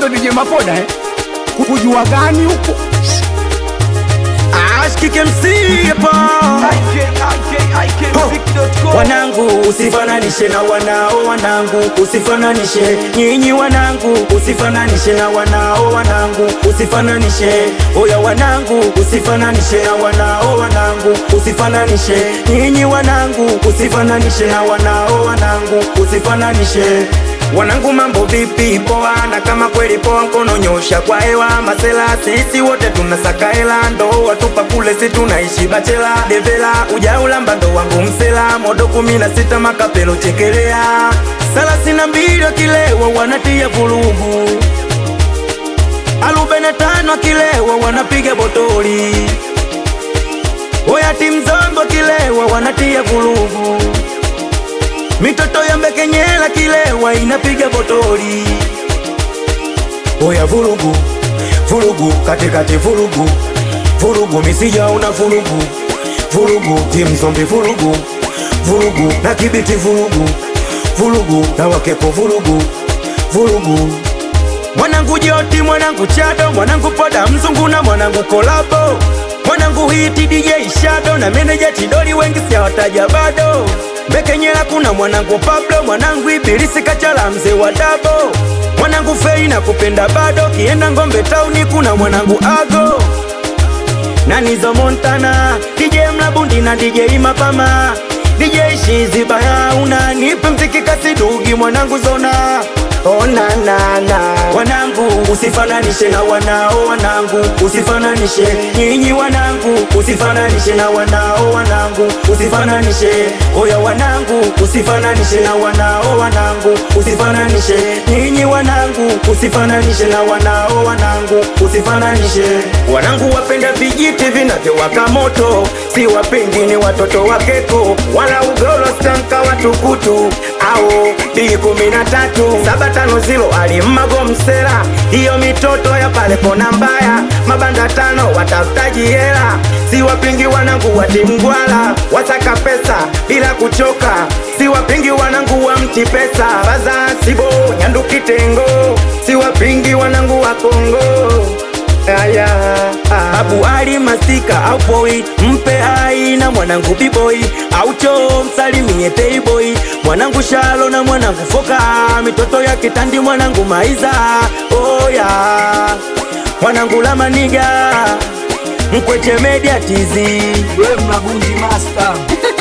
ndo DJ Mapoda eh? Kujua gani huko? Ashkike msipa wanangu, usifananishe na wanao wanangu, usifananishe nyinyi wanangu, usifananishe na wanao wanangu, usifananishe oya wanangu, usifananishe na wanao wanangu, usifananishe nyinyi wanangu, usifananishe na wanao wanangu, usifananishe Wanangu mambo vipi? Poa, na kama kweli poa, mkono nyosha kwa hewa. Masela sisi wote tunasaka hela, ndo watupa kule, si tunaishi bachela. Devela ujaulamba ndo wangu msela, modo kumi na sita makapelo chekelea, thelathini na mbili wakilewa wanatia vurugu, arobaini na tano wakilewa wanapiga botoli, oya timu zombo kilewa wanatia vurugu Mitoto ya mbekenyela kilewa inapiga botoli. Oya vurugu vurugu katikati vurugu vurugu misija una vurugu vurugu timu zombi vurugu vurugu na kibiti vurugu vurugu na wakepo vurugu vurugu mwanangu Joti, mwanangu Chado, mwanangu Poda Mzungu na mwanangu Kolabo, mwanangu hiti DJ Shado na meneja Tidoli, wengi sijawataja bado. Mbekenyela kuna mwanangu Pablo, mwanangu Ibilisi Kachala, mzee wa dabo, mwanangu Fei na kupenda bado. Kienda Ngombe tauni kuna mwanangu Ago na Nizo Montana, DJ Mlabundi na DJ Mapama, DJ Shizi Baya, unanipe mziki kasidugi mwanangu Zona Ona na na wanangu, usifananishe na wanao wanangu, usifananishe nyinyi wanangu, usifananishe na wanao wanangu, usifananishe oya wanangu, usifananishe na wanao wanangu, usifananishe nyinyi wanangu, usifananishe na wanao wanangu, usifananishe wanangu, wapenda vijiti vinavyowaka moto, si wapendi ni watoto wa keko, wala ugolo stanka watukutu au B kumi na tatu saba tano zilo alimmago msela, hiyo mitoto ya pale kona mbaya, mabanda tano watafutaji hela, si wapingi wanangu wa timgwala, wasaka pesa bila kuchoka, si wapingi wanangu wa mti pesa, baza sibo nyandu kitengo, si wapingi wanangu wa Kongo Aya, ah. Abu Ali mastika au poi mpe ai na mwanangu biboi au cho msalimie payboy mwanangu shalo na mwanangu foka mitoto ya kitandi mwanangu maiza oya mwanangu la maniga mkweche media tizi Wewe mlabundi master.